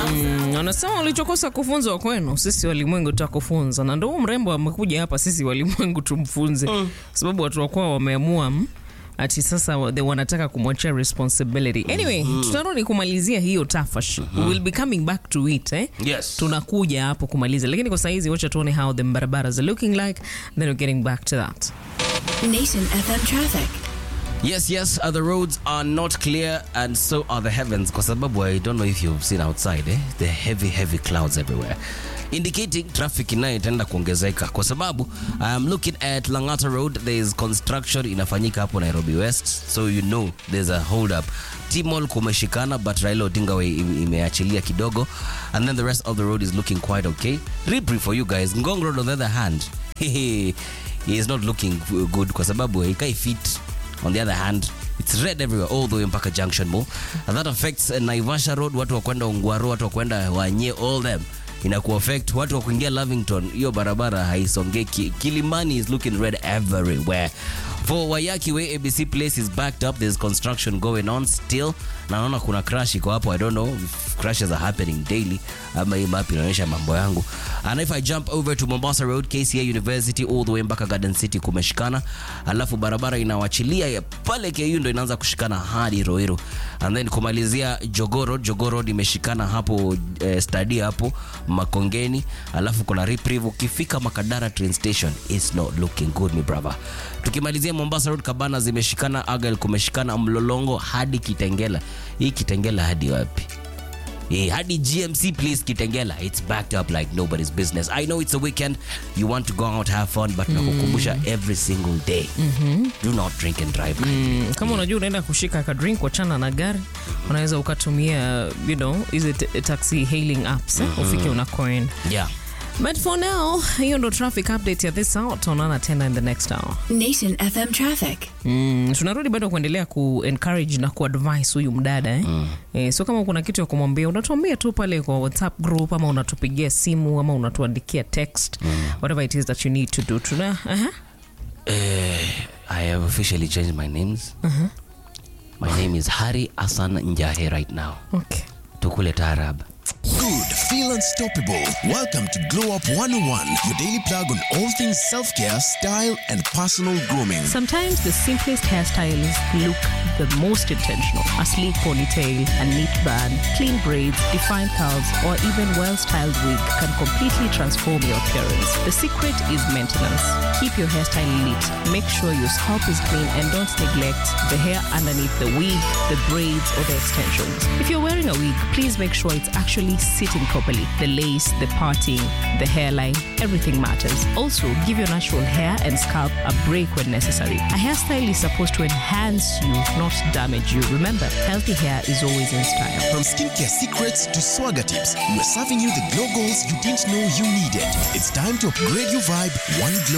Mm, Wanasema ulichokosa kufunzwa kwenu, sisi walimwengu tutakufunza, na ndo huu mrembo amekuja hapa, sisi walimwengu tumfunze, kwa sababu watu wakuwa wameamua mm, ati sasa wa- they wanataka kumwachia responsibility. Anyway, tutarudi kumalizia hiyo tafash. We will be coming back to it eh? Yes. Tunakuja hapo kumaliza, lakini kwa saizi wacha tuone how the barabaras are looking like, then we're getting back to that. Nation FM traffic. Yes, yes, uh, the roads are not clear and so are the heavens. Kwa sababu I don't know if you've seen outside, eh? The heavy, heavy clouds everywhere. Indicating traffic inayo itaenda kuongezeka kwa sababu I'm looking at Langata Road there is construction inafanyika hapo Nairobi West so you know there's a hold up. T-Mall kumeshikana but Raila Odinga Way ime- imeachilia kidogo and then the rest of the road is looking quite okay. Ripri for you guys. Ngong Road on the other hand he is not looking good kwa sababu haikai fit on the other hand it's red everywhere all the way mpaka junction mall and that affects uh, naivasha road watu wa kwenda ungwaro watu wa kwenda wanye all them inaku affect watu wa kuingia lavington hiyo barabara haisongeki kilimani is looking red everywhere for wayaki way abc place is backed up there's construction going on still na naona kuna crash iko hapo i don't know if crashes are happening daily ama hii map inaonyesha mambo yangu and if i jump over to mombasa road kca university all the way mpaka garden city kumeshikana alafu barabara inawachilia ya pale ku ndo inaanza kushikana hadi roiro and then kumalizia jogoo road jogoo road imeshikana hapo eh, stadi hapo makongeni alafu kuna reprieve ukifika makadara train station is not looking good mi brother tukimalizia mombasa road kabana zimeshikana agal kumeshikana mlolongo hadi kitengela hii kitengela hadi wapi Eh, hadi GMC please Kitengela it's backed up like nobody's business I know it's a weekend you want to go out have fun but nakukumbusha every single day do not drink and drive Mm, kama unajua unaenda kushika ka drink wachana na gari unaweza ukatumia you know hizi t- taxi hailing apps eh, ufike unakoenda yeah but for now hiyo ndo traffic update ya this hour tuonana tena in the next hour Nation FM traffic. Mm, tunarudi bado kuendelea ku encourage na kuadvise huyu mdada eh? Eh, so kama kuna kitu ya kumwambia unatuambia tu pale kwa whatsapp group ama unatupigia simu ama unatuandikia text whatever it is that you need to do tuna uh-huh. I have officially changed my names my name is Hari Hassan Njahe right now okay. tukule taarab Good, feel unstoppable. Welcome to Glow Up 101, your daily plug on all things self care, style, and personal grooming. Sometimes the simplest hairstyles look the most intentional. A sleek ponytail, a neat band, clean braids, defined curls, or even well-styled wig can completely transform your appearance. The secret is maintenance. Keep your hairstyle neat. Make sure your scalp is clean and don't neglect the hair underneath the wig, the braids, or the extensions. If you're wearing a wig, please make sure it's actually sitting properly. The lace, the parting, the hairline, everything matters. Also, give your natural hair and scalp a break when necessary. A hairstyle is supposed to enhance you, not damage you. Remember, healthy hair is always in style. From skincare secrets to swagger tips, we're serving you the glow goals you didn't know you needed. It's time to upgrade your vibe one glow